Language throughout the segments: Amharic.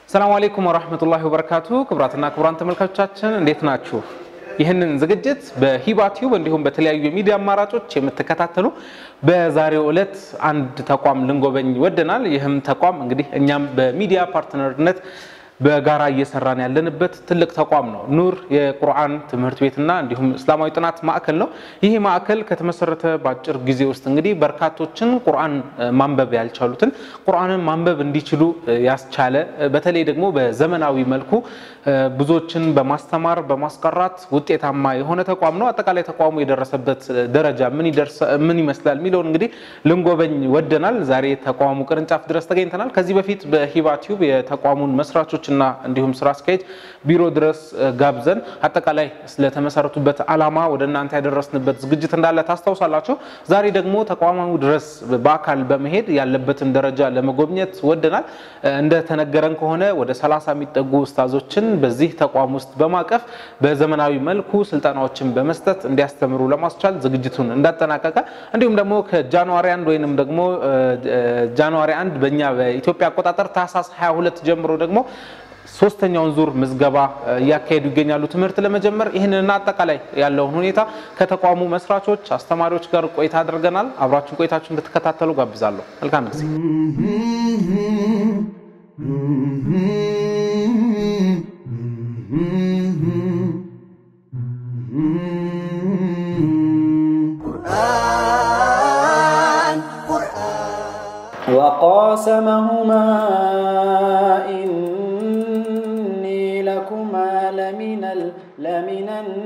ሰላም አለይኩም ወራህመቱላሂ ወበረካቱ። ክቡራትና ክቡራን ተመልካቾቻችን እንዴት ናችሁ? ይህንን ዝግጅት በሂባ ቲዩብ እንዲሁም በተለያዩ የሚዲያ አማራጮች የምትከታተሉ በዛሬው ዕለት አንድ ተቋም ልንጎበኝ ወደናል። ይህም ተቋም እንግዲህ እኛም በሚዲያ ፓርትነርነት በጋራ እየሰራን ያለንበት ትልቅ ተቋም ነው። ኑር የቁርአን ትምህርት ቤትና እንዲሁም እስላማዊ ጥናት ማዕከል ነው። ይህ ማዕከል ከተመሰረተ በአጭር ጊዜ ውስጥ እንግዲህ በርካቶችን ቁርአን ማንበብ ያልቻሉትን ቁርአንን ማንበብ እንዲችሉ ያስቻለ በተለይ ደግሞ በዘመናዊ መልኩ ብዙዎችን በማስተማር በማስቀራት ውጤታማ የሆነ ተቋም ነው። አጠቃላይ ተቋሙ የደረሰበት ደረጃ ምን ይመስላል የሚለውን እንግዲህ ልንጎበኝ ወደናል። ዛሬ ተቋሙ ቅርንጫፍ ድረስ ተገኝተናል። ከዚህ በፊት በሂባ ቲዩብ የተቋሙን መስራቾች እና እንዲሁም ስራ አስኪያጅ ቢሮ ድረስ ጋብዘን አጠቃላይ ስለተመሰረቱበት ዓላማ ወደ እናንተ ያደረስንበት ዝግጅት እንዳለ ታስታውሳላችሁ። ዛሬ ደግሞ ተቋሙ ድረስ በአካል በመሄድ ያለበትን ደረጃ ለመጎብኘት ወደናል። እንደተነገረን ከሆነ ወደ ሰላሳ የሚጠጉ ኡስታዞችን በዚህ ተቋም ውስጥ በማቀፍ በዘመናዊ መልኩ ስልጠናዎችን በመስጠት እንዲያስተምሩ ለማስቻል ዝግጅቱን እንዳጠናቀቀ እንዲሁም ደግሞ ከጃንዋሪ አንድ ወይንም ደግሞ ጃንዋሪ አንድ በእኛ በኢትዮጵያ አቆጣጠር ታህሳስ 22 ጀምሮ ደግሞ ሶስተኛውን ዙር ምዝገባ እያካሄዱ ይገኛሉ ትምህርት ለመጀመር። ይህንና አጠቃላይ ያለውን ሁኔታ ከተቋሙ መስራቾች፣ አስተማሪዎች ጋር ቆይታ አድርገናል። አብራችን ቆይታችሁ እንድትከታተሉ ጋብዛለሁ። መልካም ጊዜ። وقاسمهما إني لكما لمن لمن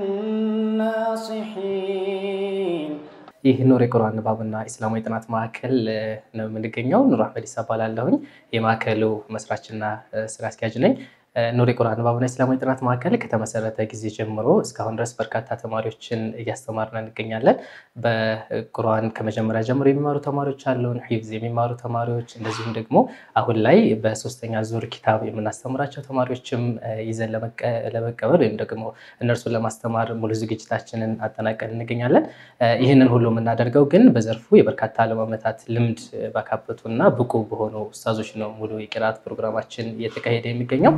الناصحين ይህ ኑር የቁርአን ንባብና ኢስላማዊ ጥናት ማዕከል ነው የምንገኘው። ኑር አህመድ ኢሳ እባላለሁኝ። የማዕከሉ መስራችና ስራ አስኪያጅ ነኝ። ኑር የቁርአን ንባብና ኢስላማዊ ጥናት ማዕከል ከተመሰረተ ጊዜ ጀምሮ እስካሁን ድረስ በርካታ ተማሪዎችን እያስተማርን እንገኛለን። በቁርአን ከመጀመሪያ ጀምሮ የሚማሩ ተማሪዎች አሉን፣ ሒፍዝ የሚማሩ ተማሪዎች፣ እንደዚሁም ደግሞ አሁን ላይ በሶስተኛ ዙር ኪታብ የምናስተምራቸው ተማሪዎችም ይዘን ለመቀበል ወይም ደግሞ እነርሱን ለማስተማር ሙሉ ዝግጅታችንን አጠናቀን እንገኛለን። ይህንን ሁሉ የምናደርገው ግን በዘርፉ የበርካታ ዓመታት ልምድ ባካበቱ እና ብቁ በሆኑ ኡስታዞች ነው ሙሉ የቂራት ፕሮግራማችን እየተካሄደ የሚገኘው።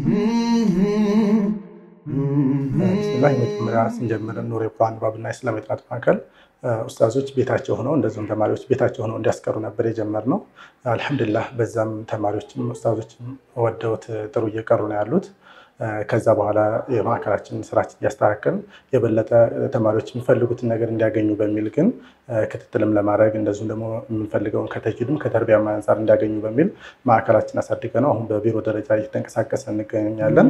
ስላ የመጀመሪያ ስንጀምር ኑር የቁርአን ንባብና ኢስላማዊ ጥናት ማዕከል ኡስታዞች ቤታቸው ሆነው እንደዚሁም ተማሪዎች ቤታቸው ሆነው እንዲያስቀሩ ነበር የጀመርነው። አልሐምዱሊላህ በዛም ተማሪዎችም ኡስታዞችም ወደውት ጥሩ እየቀሩ ነው ያሉት። ከዛ በኋላ የማዕከላችን ስራችን እያስተካከልን የበለጠ ተማሪዎች የሚፈልጉትን ነገር እንዲያገኙ በሚል ግን ክትትልም ለማድረግ እንደዚሁም ደግሞ የምንፈልገውን ከተጅድም ከተርቢያም አንጻር እንዲያገኙ በሚል ማዕከላችን አሳድገ ነው አሁን በቢሮ ደረጃ እየተንቀሳቀሰ እንገኛለን።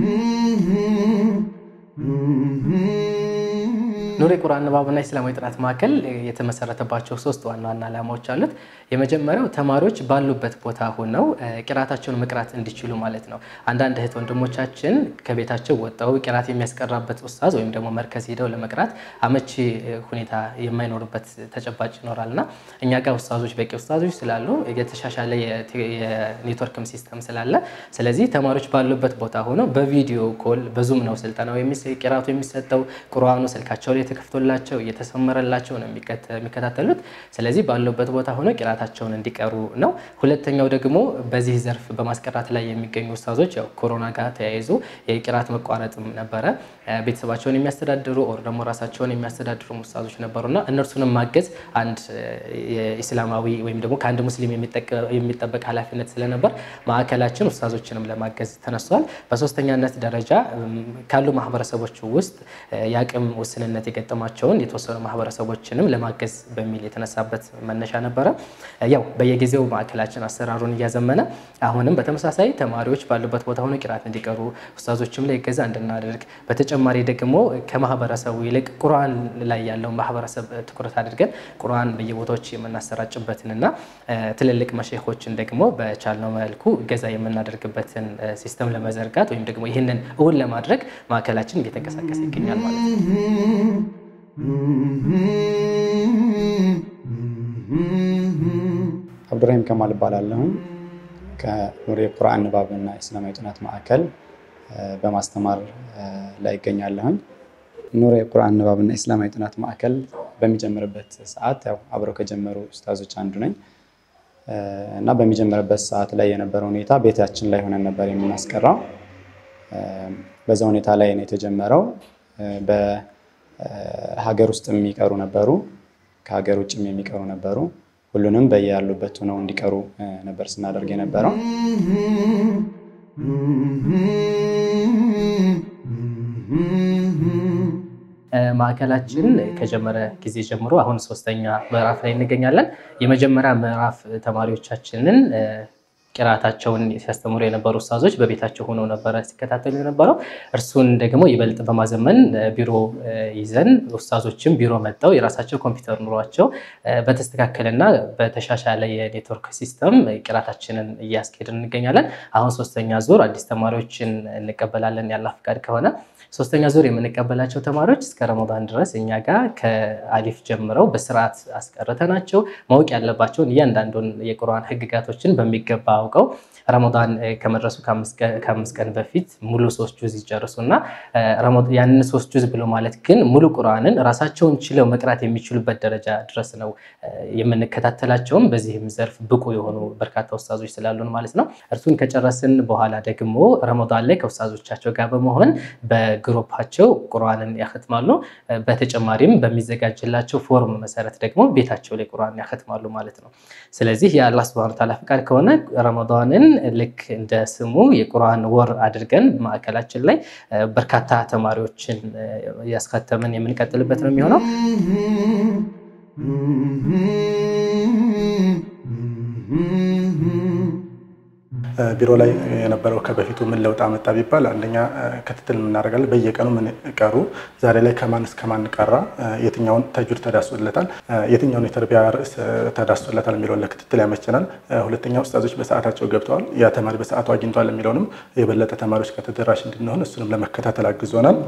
ኑር የቁርአን ንባብና ኢስላማዊ ጥናት ማዕከል የተመሰረተባቸው ሶስት ዋና ዋና ዓላማዎች አሉት። የመጀመሪያው ተማሪዎች ባሉበት ቦታ ሆነው ቂራታቸውን መቅራት እንዲችሉ ማለት ነው። አንዳንድ እህት ወንድሞቻችን ከቤታቸው ወጣው ቂራት የሚያስቀራበት ኡስታዝ ወይም ደግሞ መርከዝ ሄደው ለመቅራት አመቺ ሁኔታ የማይኖርበት ተጨባጭ ይኖራል እና እኛ ጋር ኡስታዞች በቂ ኡስታዞች ስላሉ የተሻሻለ የኔትወርክም ሲስተም ስላለ ስለዚህ ተማሪዎች ባሉበት ቦታ ሆነው በቪዲዮ ኮል በዙም ነው ስልጠናው ቂራቱ የሚሰጠው ቁርአኑ ስልካቸው ላይ ተከፍቶላቸው እየተሰመረላቸው ነው የሚከታተሉት። ስለዚህ ባሉበት ቦታ ሆነው ቂራታቸውን እንዲቀሩ ነው። ሁለተኛው ደግሞ በዚህ ዘርፍ በማስቀራት ላይ የሚገኙ ኡስታዞች ያው ኮሮና ጋር ተያይዞ የቂራት መቋረጥም ነበረ። ቤተሰባቸውን የሚያስተዳድሩ ኦር ደግሞ ራሳቸውን የሚያስተዳድሩ ኡስታዞች ነበሩና እነርሱንም ማገዝ አንድ የኢስላማዊ ወይም ደግሞ ከአንድ ሙስሊም የሚጠበቅ ኃላፊነት ስለነበር ማዕከላችን ኡስታዞችንም ለማገዝ ተነስቷል። በሶስተኛነት ደረጃ ካሉ ማህበረሰቦች ውስጥ የአቅም ውስንነት የገጠማቸውን የተወሰኑ ማህበረሰቦችንም ለማገዝ በሚል የተነሳበት መነሻ ነበረ። ያው በየጊዜው ማዕከላችን አሰራሩን እያዘመነ አሁንም በተመሳሳይ ተማሪዎች ባሉበት ቦታ ሆነው ቂራት እንዲቀሩ ኡስታዞችም ላይ እገዛ እንድናደርግ በተጨማሪ ደግሞ ከማህበረሰቡ ይልቅ ቁርአን ላይ ያለውን ማህበረሰብ ትኩረት አድርገን ቁርአን በየቦታዎች የምናሰራጭበትንና ትልልቅ መሼኾችን ደግሞ በቻልነው መልኩ እገዛ የምናደርግበትን ሲስተም ለመዘርጋት ወይም ደግሞ ይህንን እውን ለማድረግ ማዕከላችን እየተንቀሳቀሰ ይገኛል ማለት ነው። አብዱራሂም ከማል እባላለሁኝ ከኑር የቁርአን ንባብና ኢስላማዊ ጥናት ማዕከል በማስተማር ላይ ይገኛለሁኝ። ኑር የቁርአን ንባብና ኢስላማዊ ጥናት ማዕከል በሚጀምርበት ሰዓት ያው አብረው ከጀመሩ ኡስታዞች አንዱ ነኝ። እና በሚጀምርበት ሰዓት ላይ የነበረው ሁኔታ ቤታችን ላይ ሆነን ነበር የምናስቀራው። በዛ ሁኔታ ላይ ነው የተጀመረው። በሀገር ውስጥ የሚቀሩ ነበሩ፣ ከሀገር ውጭም የሚቀሩ ነበሩ። ሁሉንም በያሉበት ሆነው እንዲቀሩ ነበር ስናደርግ የነበረው። ማዕከላችን ከጀመረ ጊዜ ጀምሮ አሁን ሶስተኛ ምዕራፍ ላይ እንገኛለን። የመጀመሪያ ምዕራፍ ተማሪዎቻችንን ቅራታቸውን ሲያስተምሩ የነበሩ ኡስታዞች በቤታቸው ሆነው ነበረ ሲከታተሉ የነበረው። እርሱን ደግሞ ይበልጥ በማዘመን ቢሮ ይዘን ኡስታዞችም ቢሮ መጥተው የራሳቸው ኮምፒውተር ኑሯቸው በተስተካከለና በተሻሻለ የኔትወርክ ሲስተም ቅራታችንን እያስኬድን እንገኛለን። አሁን ሶስተኛ ዙር አዲስ ተማሪዎችን እንቀበላለን ያለ ፍቃድ ከሆነ ሶስተኛ ዙር የምንቀበላቸው ተማሪዎች እስከ ረመዳን ድረስ እኛ ጋር ከአሊፍ ጀምረው በስርዓት አስቀርተናቸው ማወቅ ያለባቸውን እያንዳንዱን የቁርአን ህግጋቶችን በሚገባ አውቀው ረመዳን ከመድረሱ ከአምስት ቀን በፊት ሙሉ ሶስት ጁዝ ይጨርሱና ያንን ሶስት ጁዝ ብሎ ማለት ግን ሙሉ ቁርአንን ራሳቸውን ችለው መቅራት የሚችሉበት ደረጃ ድረስ ነው የምንከታተላቸውም። በዚህም ዘርፍ ብቁ የሆኑ በርካታ ኡስታዞች ስላሉን ማለት ነው። እርሱን ከጨረስን በኋላ ደግሞ ረመዳን ላይ ከኡስታዞቻቸው ጋር በመሆን በግሩፓቸው ቁርአንን ያختማሉ። በተጨማሪም በሚዘጋጅላቸው ፎርም መሰረት ደግሞ ቤታቸው ላይ ቁርአን ያختማሉ ማለት ነው። ስለዚህ የአላህ ሱብሃነሁ ወተዓላ ፍቃድ ከሆነ ረመዳንን ልክ እንደ ስሙ የቁርአን ወር አድርገን ማዕከላችን ላይ በርካታ ተማሪዎችን ያስከተምን የምንቀጥልበት ነው የሚሆነው። ቢሮ ላይ የነበረው ከበፊቱ ምን ለውጥ አመጣ ቢባል አንደኛ ክትትል የምናደርጋለን። በየቀኑ ምን ቀሩ፣ ዛሬ ላይ ከማን እስከ ማን ቀራ፣ የትኛውን ተጁድ ተዳስሶለታል፣ የትኛውን የተርቢያ ርዕስ ተዳስሶለታል የሚለውን ለክትትል ያመቸናል። ሁለተኛ ኡስታዞች በሰዓታቸው ገብተዋል፣ ያ ተማሪ በሰዓቱ አግኝተዋል የሚለውንም የበለጠ ተማሪዎች ከተደራሽ እንድንሆን እሱንም ለመከታተል አግዞናል።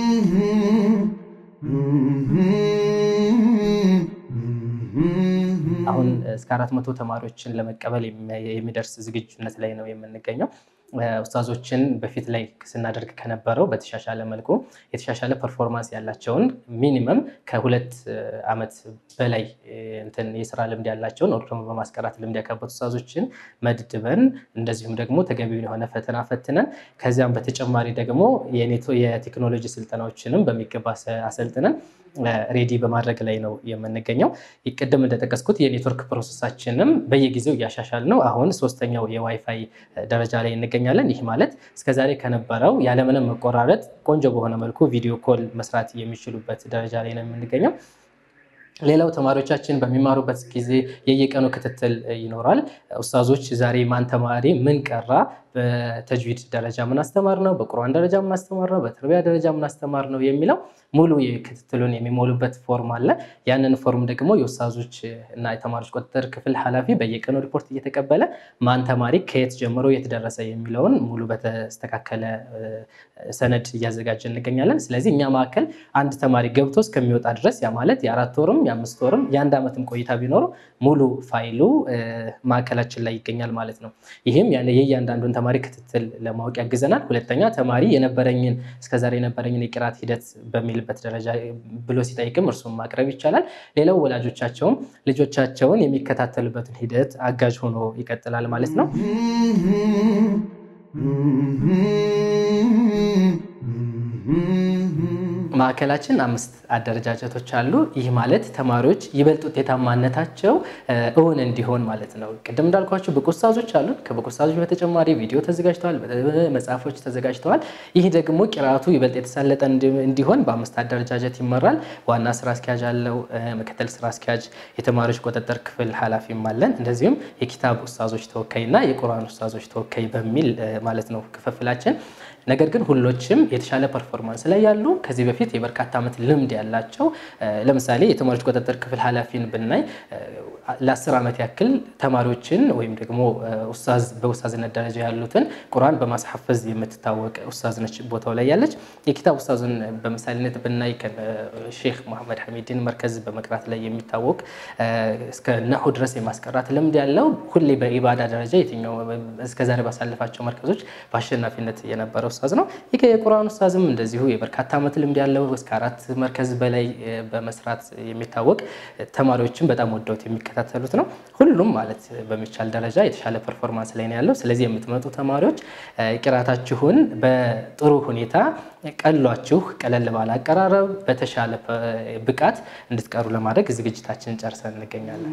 አሁን እስከ አራት መቶ ተማሪዎችን ለመቀበል የሚደርስ ዝግጁነት ላይ ነው የምንገኘው። ኡስታዞችን በፊት ላይ ስናደርግ ከነበረው በተሻሻለ መልኩ የተሻሻለ ፐርፎርማንስ ያላቸውን ሚኒመም ከሁለት ዓመት በላይ እንትን የስራ ልምድ ያላቸውን ወር ደግሞ በማስቀራት ልምድ ያካበቱ ኡስታዞችን መድድበን እንደዚሁም ደግሞ ተገቢውን የሆነ ፈተና ፈትነን ከዚያም በተጨማሪ ደግሞ የቴክኖሎጂ ስልጠናዎችንም በሚገባ አሰልጥነን ሬዲ በማድረግ ላይ ነው የምንገኘው። ቅድም እንደጠቀስኩት የኔትወርክ ፕሮሰሳችንም በየጊዜው እያሻሻል ነው። አሁን ሶስተኛው የዋይፋይ ደረጃ ላይ እንገኛለን። ይህ ማለት እስከዛሬ ከነበረው ያለምንም መቆራረጥ ቆንጆ በሆነ መልኩ ቪዲዮ ኮል መስራት የሚችሉበት ደረጃ ላይ ነው የምንገኘው። ሌላው ተማሪዎቻችን በሚማሩበት ጊዜ የየቀኑ ክትትል ይኖራል። ኡስታዞች ዛሬ ማን ተማሪ ምን ቀራ፣ በተጅዊድ ደረጃ ምን አስተማር ነው፣ በቁርአን ደረጃ ምን አስተማር ነው፣ በተርቢያ ደረጃ ምን አስተማር ነው የሚለው ሙሉ ክትትሉን የሚሞሉበት ፎርም አለ። ያንን ፎርም ደግሞ የኡስታዞች እና የተማሪዎች ቁጥጥር ክፍል ኃላፊ በየቀኑ ሪፖርት እየተቀበለ ማን ተማሪ ከየት ጀምሮ የት ደረሰ የሚለውን ሙሉ በተስተካከለ ሰነድ እያዘጋጀ እንገኛለን። ስለዚህ እኛ ማዕከል አንድ ተማሪ ገብቶ እስከሚወጣ ድረስ ያ ማለት የአራት ወርም የአምስት ወርም የአንድ ዓመትም ቆይታ ቢኖረው ሙሉ ፋይሉ ማዕከላችን ላይ ይገኛል ማለት ነው። ይህም የእያንዳንዱን ተማሪ ክትትል ለማወቅ ያግዘናል። ሁለተኛ ተማሪ የነበረኝን እስከዛሬ የነበረኝን የቅራት ሂደት በሚልበት ደረጃ ብሎ ሲጠይቅም እርሱም ማቅረብ ይቻላል። ሌላው ወላጆቻቸውም ልጆቻቸውን የሚከታተሉበትን ሂደት አጋዥ ሆኖ ይቀጥላል ማለት ነው። ማዕከላችን አምስት አደረጃጀቶች አሉ። ይህ ማለት ተማሪዎች ይበልጥ ውጤታማነታቸው እውን እንዲሆን ማለት ነው። ቅድም እንዳልኳቸው ብቁ ኡስታዞች አሉን። ከብቁ ኡስታዞች በተጨማሪ ቪዲዮ ተዘጋጅተዋል፣ መጽሐፎች ተዘጋጅተዋል። ይህ ደግሞ ቅርአቱ ይበልጥ የተሳለጠ እንዲሆን በአምስት አደረጃጀት ይመራል። ዋና ስራ አስኪያጅ አለው፣ ምክትል ስራ አስኪያጅ፣ የተማሪዎች ቁጥጥር ክፍል ኃላፊም አለን። እንደዚሁም የኪታብ ኡስታዞች ተወካይ እና የቁርአን ኡስታዞች ተወካይ በሚል ማለት ነው ክፍፍላችን። ነገር ግን ሁሎችም የተሻለ ፐርፎርማንስ ላይ ያሉ ከዚህ በፊት የበርካታ ዓመት ልምድ ያላቸው ለምሳሌ የተማሪዎች ቁጥጥር ክፍል ኃላፊን ብናይ ለአስር ዓመት ያክል ተማሪዎችን ወይም ደግሞ በኡስታዝነት ደረጃ ያሉትን ቁርአን በማስሐፈዝ የምትታወቅ ኡስታዝ ነች ቦታው ላይ ያለች። የኪታብ ኡስታዝን በምሳሌነት ብናይ ሼክ መሐመድ ሐሚድን መርከዝ በመቅራት ላይ የሚታወቅ እስከ ነሑ ድረስ የማስቀራት ልምድ ያለው ሁሌ በኢባዳ ደረጃ የትኛው እስከዛሬ ባሳለፋቸው መርከዞች በአሸናፊነት የነበረ ኡስታዝ ኡስታዝ ነው። ይህ የቁርአን ኡስታዝም እንደዚሁ የበርካታ ዓመት ልምድ ያለው እስከ አራት መርከዝ በላይ በመስራት የሚታወቅ ተማሪዎችን በጣም ወደውት የሚከታተሉት ነው። ሁሉም ማለት በሚቻል ደረጃ የተሻለ ፐርፎርማንስ ላይ ነው ያለው። ስለዚህ የምትመጡ ተማሪዎች ቂራታችሁን በጥሩ ሁኔታ ቀሏችሁ ቀለል ባለ አቀራረብ በተሻለ ብቃት እንድትቀሩ ለማድረግ ዝግጅታችንን ጨርሰን እንገኛለን።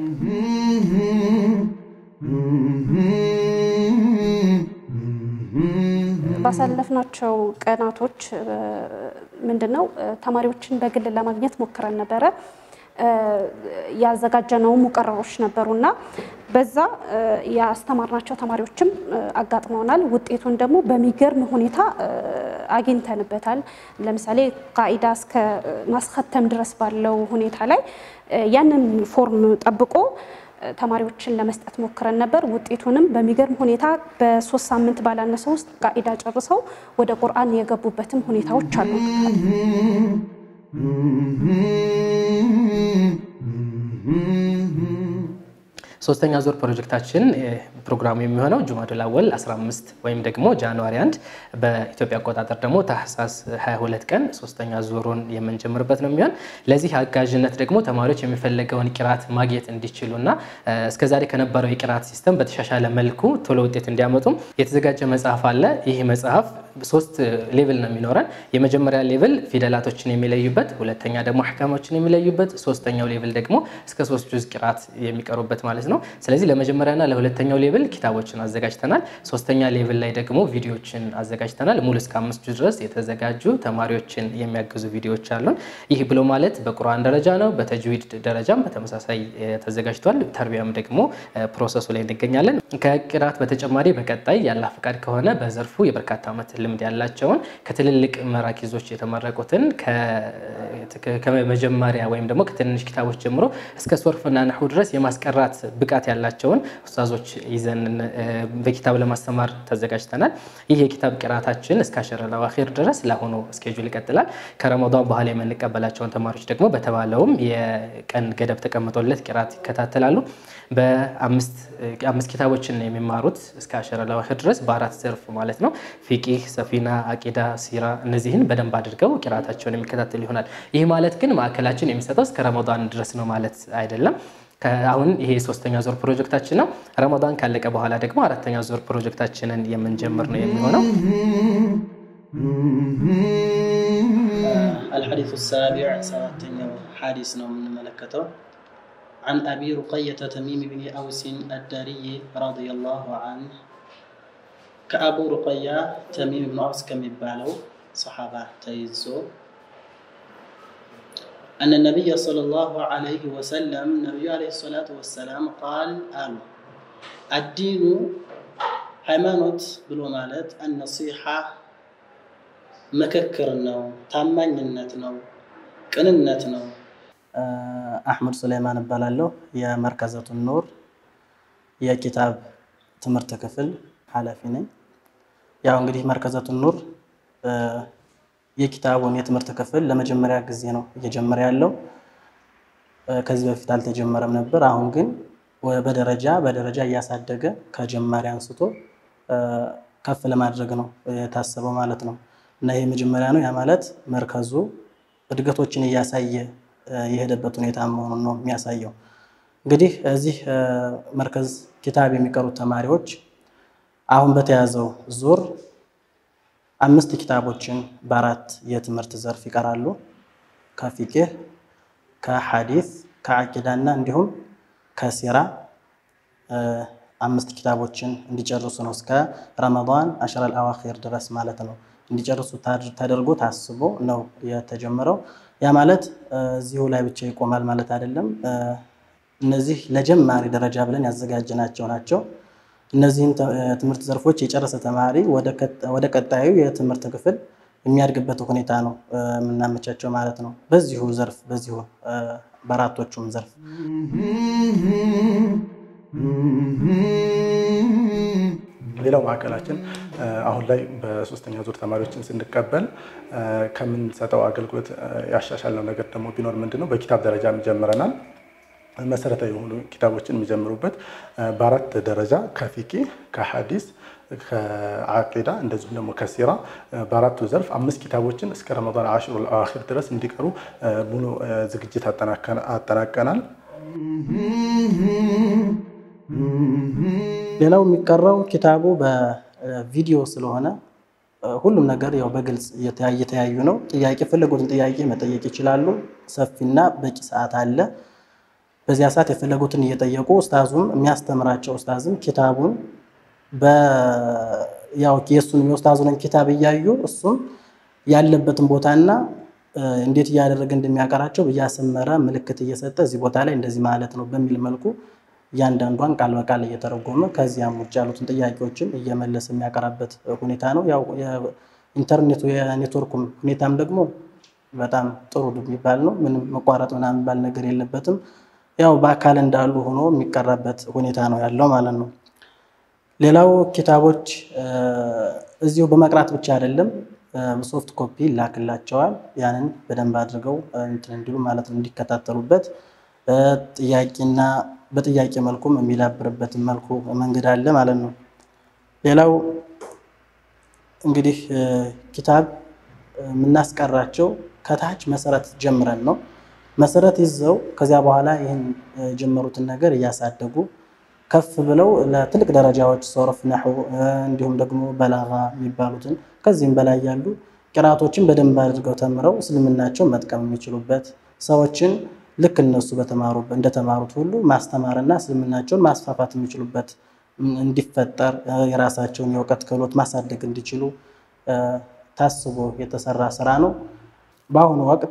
ባሳለፍናቸው ቀናቶች ምንድን ነው ተማሪዎችን በግል ለማግኘት ሞክረን ነበረ። ያዘጋጀነው ሙቀረሮች ነበሩና በዛ ያስተማርናቸው ተማሪዎችም አጋጥመውናል። ውጤቱን ደግሞ በሚገርም ሁኔታ አግኝተንበታል። ለምሳሌ ቃኢዳ እስከ ማስከተም ድረስ ባለው ሁኔታ ላይ ያንን ፎርም ጠብቆ ተማሪዎችን ለመስጠት ሞክረን ነበር። ውጤቱንም በሚገርም ሁኔታ በሶስት ሳምንት ባላነሰ ውስጥ ቃኢዳ ጨርሰው ወደ ቁርአን የገቡበትም ሁኔታዎች አሉ። ሶስተኛ ዙር ፕሮጀክታችን ፕሮግራሙ የሚሆነው ጁማዱል አወል 15 ወይም ደግሞ ጃንዋሪ 1 በኢትዮጵያ አቆጣጠር ደግሞ ታህሳስ 22 ቀን ሶስተኛ ዙሩን የምንጀምርበት ነው የሚሆን። ለዚህ አጋዥነት ደግሞ ተማሪዎች የሚፈለገውን ቂራት ማግኘት እንዲችሉና እስከዛሬ ከነበረው የቂራት ሲስተም በተሻሻለ መልኩ ቶሎ ውጤት እንዲያመጡም የተዘጋጀ መጽሐፍ አለ። ይህ መጽሐፍ ሶስት ሌቭል ነው የሚኖረን። የመጀመሪያ ሌቭል ፊደላቶችን የሚለዩበት፣ ሁለተኛ ደግሞ አሕካሞችን የሚለዩበት፣ ሶስተኛው ሌቭል ደግሞ እስከ ሶስት ጁዝ ቂራት የሚቀሩበት ማለት ነው። ስለዚህ ለመጀመሪያና ለሁለተኛው ሌቭል ኪታቦችን አዘጋጅተናል። ሶስተኛ ሌቭል ላይ ደግሞ ቪዲዮችን አዘጋጅተናል። ሙሉ እስከ አምስት ጁዝ ድረስ የተዘጋጁ ተማሪዎችን የሚያግዙ ቪዲዮዎች አሉን። ይህ ብሎ ማለት በቁርአን ደረጃ ነው። በተጅዊድ ደረጃም በተመሳሳይ ተዘጋጅቷል። ተርቢያም ደግሞ ፕሮሰሱ ላይ እንገኛለን። ከቂራት በተጨማሪ በቀጣይ ያላህ ፈቃድ ከሆነ በዘርፉ የበርካታ ዓመት ልምድ ያላቸውን ከትልልቅ መራኪዞች የተመረቁትን ከመጀመሪያ ወይም ደግሞ ከትንንሽ ኪታቦች ጀምሮ እስከ ሶርፍና ነሑ ድረስ የማስቀራት ብቃት ያላቸውን ኡስታዞች ይዘን በኪታብ ለማስተማር ተዘጋጅተናል። ይህ የኪታብ ቅራታችን እስከ አሸረል አዋኺር ድረስ ለአሁኑ ስኬጁል ይቀጥላል። ከረመዳን በኋላ የምንቀበላቸውን ተማሪዎች ደግሞ በተባለውም የቀን ገደብ ተቀምጦለት ቅራት ይከታተላሉ። በአምስት ኪታቦችን የሚማሩት እስከ አሸረል አዋኺር ድረስ በአራት ዘርፍ ማለት ነው። ፊቂህ፣ ሰፊና፣ አቂዳ፣ ሲራ እነዚህን በደንብ አድርገው ቂራታቸውን የሚከታተል ይሆናል። ይህ ማለት ግን ማዕከላችን የሚሰጠው እስከ ረመዳን ድረስ ነው ማለት አይደለም። አሁን ይሄ ሶስተኛ ዙር ፕሮጀክታችን ነው። ረመዳን ካለቀ በኋላ ደግሞ አራተኛ ዙር ፕሮጀክታችንን የምንጀምር ነው የሚሆነው። الحديث السابع سبعتኛው ሐዲስ ነው የምንመለከተው عن أبي رقية تميم بن أوس الداري رضي الله عنه ከአቡ ሩቀያ ተሚም ብኑ አውስ ከሚባለው ሰሓባ ተይዞ أن النبي صلى الله عليه وسلم النبي عليه الصلاة والسلام قال آل الدين ሃይማኖት ብሎ ማለት አነሲሓ ምክክር ነው፣ ታማኝነት ነው፣ ቅንነት ነው። አሕመድ ሱሌማን እባላለሁ። የመርከዘቱን ኑር የኪታብ ትምህርት ክፍል ኃላፊ ነኝ። ያው እንግዲህ መርከዘቱን ኑር የኪታቡን የትምህርት ክፍል ለመጀመሪያ ጊዜ ነው እየጀመረ ያለው። ከዚህ በፊት አልተጀመረም ነበር። አሁን ግን በደረጃ በደረጃ እያሳደገ ከጀማሪ አንስቶ ከፍ ለማድረግ ነው የታሰበው ማለት ነው። እና ይህ መጀመሪያ ነው። ያ ማለት መርከዙ እድገቶችን እያሳየ የሄደበት ሁኔታ መሆኑን ነው የሚያሳየው። እንግዲህ እዚህ መርከዝ ኪታብ የሚቀሩት ተማሪዎች አሁን በተያዘው ዙር አምስት ኪታቦችን በአራት የትምህርት ዘርፍ ይቀራሉ። ከፊቅህ፣ ከሐዲስ፣ ከአቂዳና እንዲሁም ከሲራ አምስት ኪታቦችን እንዲጨርሱ ነው እስከ ረመዳን አሽረል አዋኺር ድረስ ማለት ነው እንዲጨርሱ ተደርጎ ታስቦ ነው የተጀመረው። ያ ማለት እዚሁ ላይ ብቻ ይቆማል ማለት አይደለም። እነዚህ ለጀማሪ ደረጃ ብለን ያዘጋጀናቸው ናቸው። እነዚህን ትምህርት ዘርፎች የጨረሰ ተማሪ ወደ ቀጣዩ የትምህርት ክፍል የሚያድግበት ሁኔታ ነው የምናመቻቸው ማለት ነው። በዚሁ ዘርፍ በዚሁ በአራቶቹም ዘርፍ ሌላው ማዕከላችን አሁን ላይ በሶስተኛ ዙር ተማሪዎችን ስንቀበል ከምንሰጠው አገልግሎት ያሻሻልነው ነገር ደግሞ ቢኖር ምንድን ነው፣ በኪታብ ደረጃም ጀምረናል። መሰረታዊ የሆኑ ኪታቦችን የሚጀምሩበት በአራት ደረጃ ከፊቂ፣ ከሐዲስ፣ ከአቂዳ እንደዚሁም ደግሞ ከሲራ በአራቱ ዘርፍ አምስት ኪታቦችን እስከ ረመዳን አሽሩል አዋኺር ድረስ እንዲቀሩ ሙሉ ዝግጅት አጠናቀናል። ሌላው የሚቀረው ኪታቡ በቪዲዮ ስለሆነ ሁሉም ነገር ያው በግልጽ እየተያዩ ነው። ጥያቄ የፈለጉትን ጥያቄ መጠየቅ ይችላሉ። ሰፊና በቂ ሰዓት አለ። በዚያ ሰዓት የፈለጉትን እየጠየቁ ኡስታዙም የሚያስተምራቸው ኡስታዝም ኪታቡን ያው የእሱን የኡስታዙንን ኪታብ እያዩ እሱም ያለበትን ቦታና እንዴት እያደረገ እንደሚያቀራቸው እያሰመረ ምልክት እየሰጠ እዚህ ቦታ ላይ እንደዚህ ማለት ነው በሚል መልኩ እያንዳንዷን ቃል በቃል እየተረጎመ ከዚያም ውጭ ያሉትን ጥያቄዎችን እየመለሰ የሚያቀራበት ሁኔታ ነው። ያው የኢንተርኔቱ የኔትወርኩም ሁኔታም ደግሞ በጣም ጥሩ የሚባል ነው። ምንም መቋረጥ ምናምን የሚባል ነገር የለበትም። ያው በአካል እንዳሉ ሆኖ የሚቀራበት ሁኔታ ነው ያለው ማለት ነው። ሌላው ኪታቦች እዚሁ በመቅራት ብቻ አይደለም፣ ሶፍት ኮፒ ይላክላቸዋል። ያንን በደንብ አድርገው እንትን እንዲሉ ማለት ነው እንዲከታተሉበት ጥያቄና በጥያቄ መልኩም የሚዳብርበትን መልኩ መንገድ አለ ማለት ነው። ሌላው እንግዲህ ኪታብ የምናስቀራቸው ከታች መሰረት ጀምረን ነው። መሰረት ይዘው ከዚያ በኋላ ይህን የጀመሩትን ነገር እያሳደጉ ከፍ ብለው ለትልቅ ደረጃዎች ሶርፍ፣ ነሑ እንዲሁም ደግሞ በላጋ የሚባሉትን ከዚህም በላይ ያሉ ቅራቶችን በደንብ አድርገው ተምረው እስልምናቸውን መጥቀም የሚችሉበት ሰዎችን ልክ እነሱ እንደተማሩት ሁሉ ማስተማርና እስልምናቸውን ማስፋፋት የሚችሉበት እንዲፈጠር የራሳቸውን የእውቀት ክህሎት ማሳደግ እንዲችሉ ታስቦ የተሰራ ስራ ነው። በአሁኑ ወቅት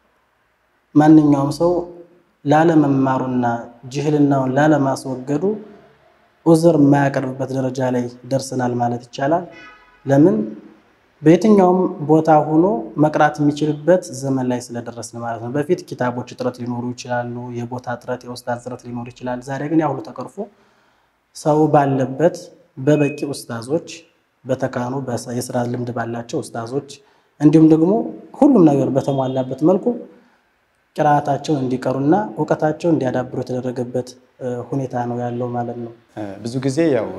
ማንኛውም ሰው ላለመማሩና ጅህልናውን ላለማስወገዱ ዑዝር የማያቀርብበት ደረጃ ላይ ደርሰናል ማለት ይቻላል። ለምን በየትኛውም ቦታ ሆኖ መቅራት የሚችልበት ዘመን ላይ ስለደረስን ማለት ነው። በፊት ኪታቦች እጥረት ሊኖሩ ይችላሉ፣ የቦታ እጥረት፣ የኡስታዝ እጥረት ሊኖር ይችላል። ዛሬ ግን ያ ሁሉ ተቀርፎ ሰው ባለበት በበቂ ኡስታዞች በተካኑ የስራ ልምድ ባላቸው ኡስታዞች እንዲሁም ደግሞ ሁሉም ነገር በተሟላበት መልኩ ቅርአታቸውን እንዲቀሩና እውቀታቸውን እንዲያዳብሩ የተደረገበት ሁኔታ ነው ያለው ማለት ነው። ብዙ ጊዜ ያው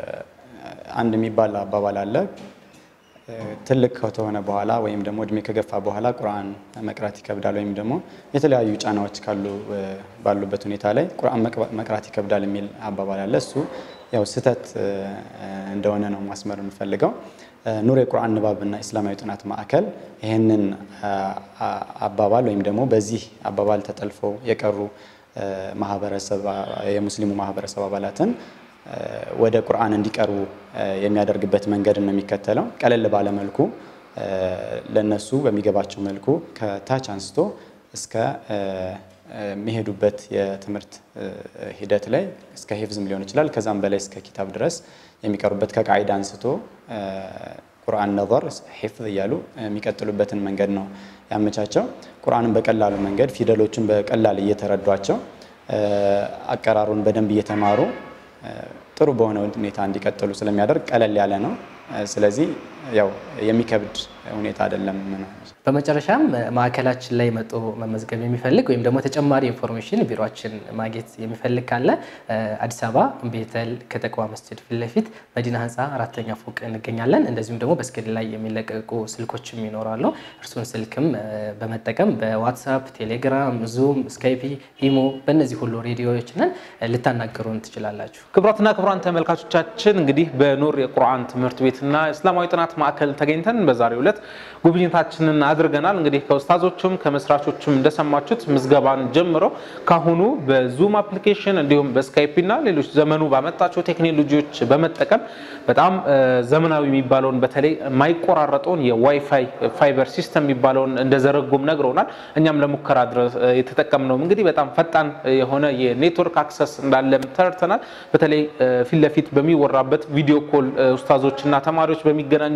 አንድ የሚባል አባባል አለ ትልቅ ከተሆነ በኋላ ወይም ደግሞ እድሜ ከገፋ በኋላ ቁርአን መቅራት ይከብዳል ወይም ደግሞ የተለያዩ ጫናዎች ካሉ ባሉበት ሁኔታ ላይ ቁርአን መቅራት ይከብዳል የሚል አባባል አለ። እሱ ያው ስህተት እንደሆነ ነው ማስመር የምፈልገው። ኑር የቁርአን ንባብና ኢስላማዊ ጥናት ማዕከል ይህንን አባባል ወይም ደግሞ በዚህ አባባል ተጠልፈው የቀሩ ማህበረሰብ የሙስሊሙ ማህበረሰብ አባላትን ወደ ቁርአን እንዲቀርቡ የሚያደርግበት መንገድ ነው የሚከተለው። ቀለል ባለ መልኩ ለነሱ በሚገባቸው መልኩ ከታች አንስቶ እስከ የሚሄዱበት የትምህርት ሂደት ላይ እስከ ሂፍዝም ሊሆን ይችላል። ከዛም በላይ እስከ ኪታብ ድረስ የሚቀሩበት ከቃይዳ አንስቶ ቁርአን ነዘር ሂፍዝ እያሉ የሚቀጥሉበትን መንገድ ነው ያመቻቸው። ቁርአንን በቀላሉ መንገድ ፊደሎቹን በቀላል እየተረዷቸው አቀራሩን በደንብ እየተማሩ ጥሩ በሆነ ሁኔታ እንዲቀጥሉ ስለሚያደርግ ቀለል ያለ ነው። ስለዚህ ያው የሚከብድ ሁኔታ አይደለም። በመጨረሻም ማዕከላችን ላይ መጦ መመዝገብ የሚፈልግ ወይም ደግሞ ተጨማሪ ኢንፎርሜሽን ቢሮችን ማግኘት የሚፈልግ ካለ አዲስ አበባ ቤተል ከተቅዋ መስጅድ ፊት ለፊት መዲና ህንፃ አራተኛ ፎቅ እንገኛለን። እንደዚሁም ደግሞ በስክሪን ላይ የሚለቀቁ ስልኮችም ይኖራሉ። እርሱን ስልክም በመጠቀም በዋትሳፕ፣ ቴሌግራም፣ ዙም፣ ስካይፒ፣ ኢሞ በእነዚህ ሁሉ ሬዲዮዎችንን ልታናገሩን ትችላላችሁ። ክቡራትና ክቡራን ተመልካቾቻችን እንግዲህ በኑር የቁርአን ትምህርት ቤትና እስላማዊ ጥናት ማዕከል ተገኝተን በዛሬው ዕለት ጉብኝታችንን አድርገናል። እንግዲህ ከኡስታዞቹም ከመስራቾቹም እንደሰማችሁት ምዝገባን ጀምሮ ካሁኑ በዙም አፕሊኬሽን እንዲሁም በስካይፕ እና ሌሎች ዘመኑ ባመጣቸው ቴክኖሎጂዎች በመጠቀም በጣም ዘመናዊ የሚባለውን በተለይ የማይቆራረጠውን የዋይፋይ ፋይበር ሲስተም የሚባለውን እንደዘረጉም ነግረውናል። እኛም ለሙከራ ድረስ የተጠቀምነውም እንግዲህ በጣም ፈጣን የሆነ የኔትወርክ አክሰስ እንዳለም ተረድተናል። በተለይ ፊት ለፊት በሚወራበት ቪዲዮ ኮል ኡስታዞችና ተማሪዎች በሚገናኙ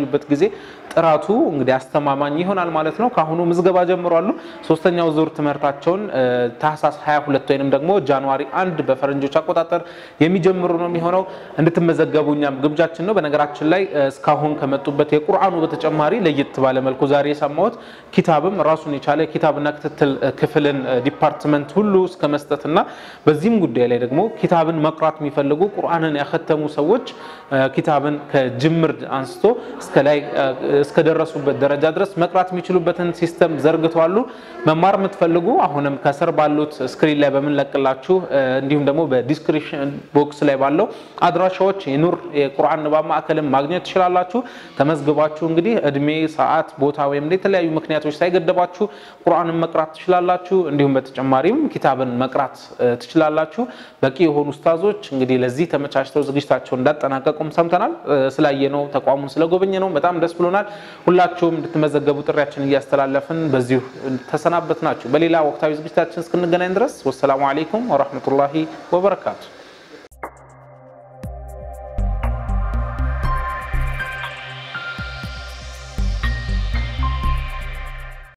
በሚገናኙበት ጊዜ ጥራቱ እንግዲህ አስተማማኝ ይሆናል ማለት ነው። ከአሁኑ ምዝገባ ጀምሯሉ። ሶስተኛው ዙር ትምህርታቸውን ታህሳስ 22 ወይንም ደግሞ ጃንዋሪ አንድ በፈረንጆች አቆጣጠር የሚጀምሩ ነው የሚሆነው። እንድትመዘገቡ እኛም ግብዣችን ነው። በነገራችን ላይ እስካሁን ከመጡበት የቁርአኑ በተጨማሪ ለየት ባለ መልኩ ዛሬ የሰማሁት ኪታብም ራሱን የቻለ ኪታብና ክትትል ክፍልን ዲፓርትመንት ሁሉ እስከ መስጠትና በዚህም ጉዳይ ላይ ደግሞ ኪታብን መቅራት የሚፈልጉ ቁርአንን ያከተሙ ሰዎች ኪታብን ከጅምር አንስቶ እስከ ላይ እስከደረሱበት ደረጃ ድረስ መቅራት የሚችሉበትን ሲስተም ዘርግተዋሉ። መማር የምትፈልጉ አሁንም ከስር ባሉት ስክሪን ላይ በምንለቅላችሁ እንዲሁም ደግሞ በዲስክሪፕሽን ቦክስ ላይ ባለው አድራሻዎች የኑር የቁርአን ንባብ ማዕከልን ማግኘት ትችላላችሁ። ተመዝግባችሁ እንግዲህ እድሜ፣ ሰዓት፣ ቦታ ወይም የተለያዩ ምክንያቶች ሳይገደባችሁ ቁርአንን መቅራት ትችላላችሁ። እንዲሁም በተጨማሪም ኪታብን መቅራት ትችላላችሁ። በቂ የሆኑ ኡስታዞች እንግዲህ ለዚህ ተመቻችተው ዝግጅታቸውን እንዳጠናቀቁም ሰምተናል። ስላየነው ተቋሙን ስለጎበኘ ነው በጣም ደስ ብሎናል። ሁላችሁም እንድትመዘገቡ ጥሪያችን እያስተላለፍን በዚሁ ተሰናበት ናችሁ። በሌላ ወቅታዊ ዝግጅታችን እስክንገናኝ ድረስ ወሰላሙ አሌይኩም ወረህመቱላሂ ወበረካቱ።